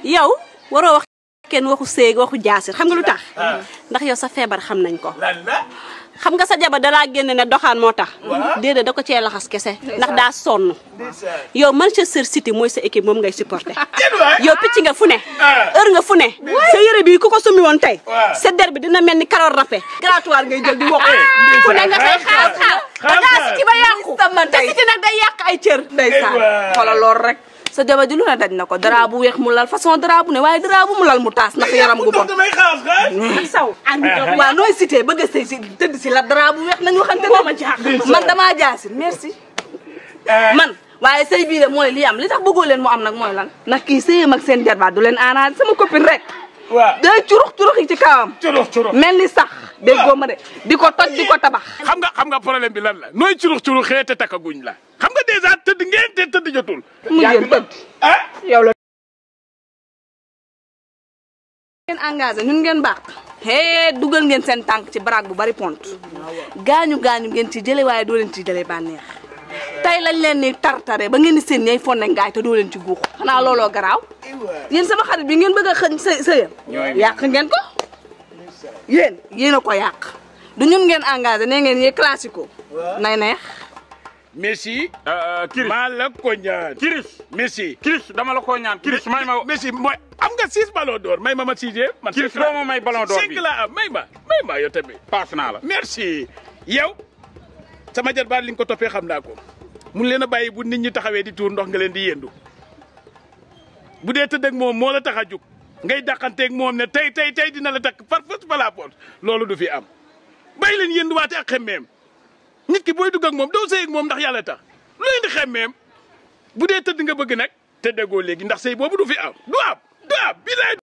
yow waroo wax kenn waxu séeg waxu jaasir xam nga lu tax ndax yow sa feebar xam nañ ko lan la xam nga sa jabar dalaa génne ne doxaan moo tax déedéet da ko cee laxas kese ndax daa sonn yow Manchester City mooy sa équipe moom ngay supporté yow picc nga fu ne heure nga fu ne sa yére bi ku ko summi woon tey sa der bi dina mel ni karoor râpé grattoir ngay jël di wokk fu ne nga fay xaar xaar da ngaa City ba yàqu te City nag day yàq ay cër ndeysaan xoolal lool rek sa jabar ji lu ne daj na ko dara bu weex mu lal façon dara bu ne waaye dara bu mu lal mu taas ndax yaram gu bon damay xaas xaas saw waaw nooy cité bëgg a sëy si tëdd si la dara bu weex nañu waxante Moo ma jaaxal. man damaa jaasin merci man waaye sëy bii de mooy li am li tax bëggoo leen mu am nag mooy lan ndax kii sëyam ak seen jarbaat du leen aanaat sama copine rek waaw day curux curux yi ci kawam curux curux mel ni sax déggoo ma de di ko toj di ko tabax xam nga xam nga problème bi lan la nooy curux curux xee te takkaguñ la xam nga dèjà tëdd ngeen te tëdd jotul mu jël tëdd ah yow la ngeen engagé ñun ngeen baax hee dugal ngeen seen tànk ci baraag bu bari pont gaañu gaañu ngeen ci jële waaye doo leen ci jële bànneex tey lañ leen ni tartare ba ngeen di seen ñay fonne ngaay te doo leen ci guux xanaa looloo garaaw yéen sama xarit bi ngeen bëgg a xëñ sëy sëyam yàq ngeen ko yéen yéen a ko yàq du ñun ngeen engagé nee ngeen yee classico nay neex Messi Kiris maa la ko ñaan Kiris Messi Kiris dama la ko ñaan Kiris may ma Messi mooy am nga six ballon d'or may ma ma sixième man Kiris cinq la- doo ma may ballon d'or cinq bi. la am may ma may ma yow tamit paas naa la merci yow sama jarbaat li nga ko toppee xam naa ko mun leen a bàyyi bu nit ñi taxawee di tuur ndox nga leen di yendu bu dee tëdd ak moom moo la tax a jug ngay dàqanteeg moom ne tey tey tey dina la takk par force par la porte loolu du fi am bàyyi leen yenduwaate ak xemmeem nit ki booy dugg ak moom doo sëy ak moom ndax yàlla tax lu leen di xemmeem bu dee tëdd nga bëgg nag tëddagoo léegi ndax sëy boobu du fi am du am du am bilaay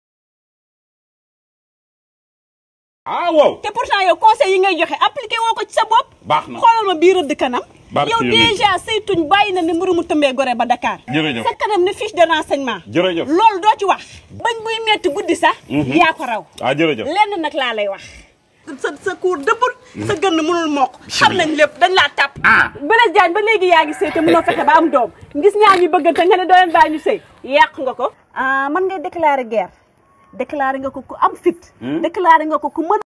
ah wow te pourtant yow conseil yi ngay joxe appliqué woo ko ci sa bopp baax na xoolal ma bii rëdd kanam Barke yow Yonent. déjà saytuñ bàyyi na ni mburu mu tëmbee gore ba Dakar Jërëjëf. sa kanam ne fiche de renseignement jërëjëf loolu doo ci wax bañ buy metti guddi sax yaa ko raw ah jërëjëf lenn nag laa lay wax sa sa kuur dëbbul sa gën mënul mokk xam nañ lépp dañ laa tàpp Blaise Diagne ba léegi yaa ngi sëy te mënoo fexe ba am doom gis ñaar ñu bëggante nga ne doo leen bàyyi ñu sëy yàq nga ko ah man ngay déclarer guerre déclarer nga ko ku am fit déclarer nga ko ku mën